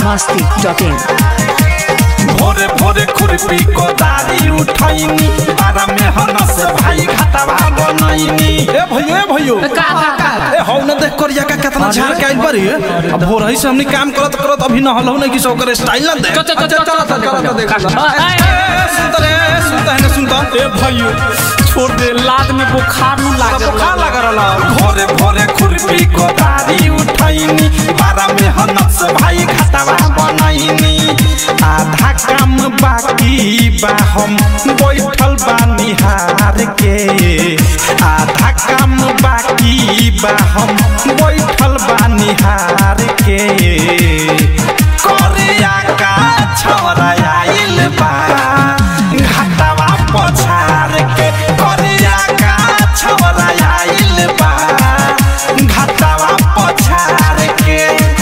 masti.in भोरे भोरे खुरपी कोदारी उठैनी बारा में हनस भाई घाटवा बनैनी ए भैयो ए भैयो ए हौ न देख कर का कितना झाड़ के आइल बारी अब भोर ही से हमनी काम करत करत अभी न हलहु नहीं कि सो कर स्टाइल ना दे चल, चल, चल, चल, चल, चल, देख चल, चल। ए, ए, सुनता रे सुनता है ना सुनता ए भैयो छोड़ दे लाद में बुखार नु लागे बुखार लगा रहला भोरे भोरे खुरपी कोदारी उठैनी बारा में हनस भाई घाटवा बनैनी आधा काम बाकी बा हम बैठल बानी हार के आधा काम बाकी बा हम बैठल बानी हार के करिया का छौरा आइल बा घाटवा पछार के करिया का छौरा आइल बा घाटवा पछार के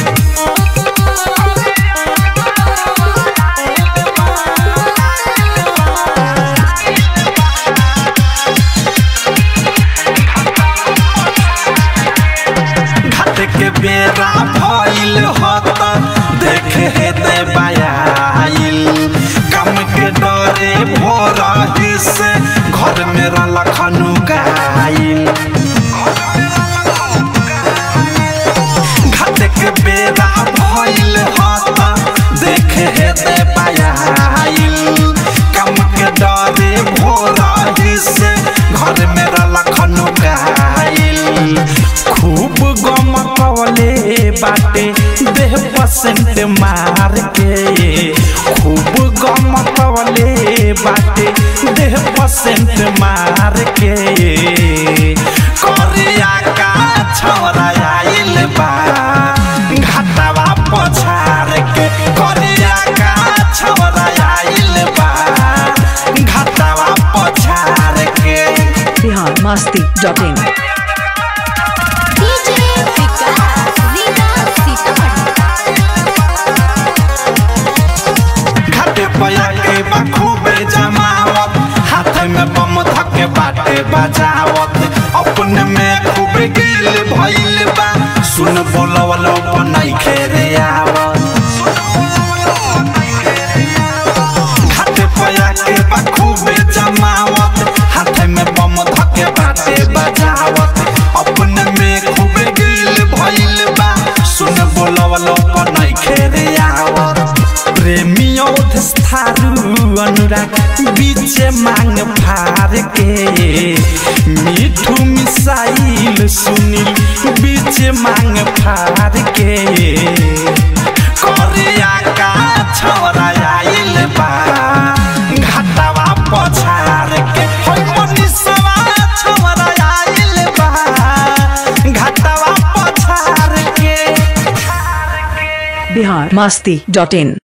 घाट के बेरा भइल हत देखे हेते बायाइल काम के डरे भोर से घर में रलखनु गाइल घाट के बेरा भइल हत देखे हेते बायाइल काम के डरे भोर से घर में रलखनु गाइल खूब गम कवले बाटे देह पसेंट मार के खूब गम कवले बाटे देह पसेंट मार के करिया का छौरा आइल बा घाटवा पछार के करिया का छौरा आइल बा घाटवा पछार के Bihar masti.in DJ विकास रीना सीतामढ़ी घाटे पया के बखूबे जमावत हाथ में बम धके बाटे बजावत अपने में खूबे गिल भइल बा सुन बोलवलो बनाई खेरे आवत घाटे पया के बखूबे जमावत हाथ में बम धके बाटे बजावत अपने में खूबे गिल भइल बा सुन बोलवलो बनाई खेरे आवत प्रेमियों थारू अनुराग बीच मांग फार के मिठू मिसाइल सुनील बीच मांग फार के करिया का छौरा आइल बा घाटवा पछार के होय मनीषवा छौरा आइल बा घाटवा पछार के Bihar masti.in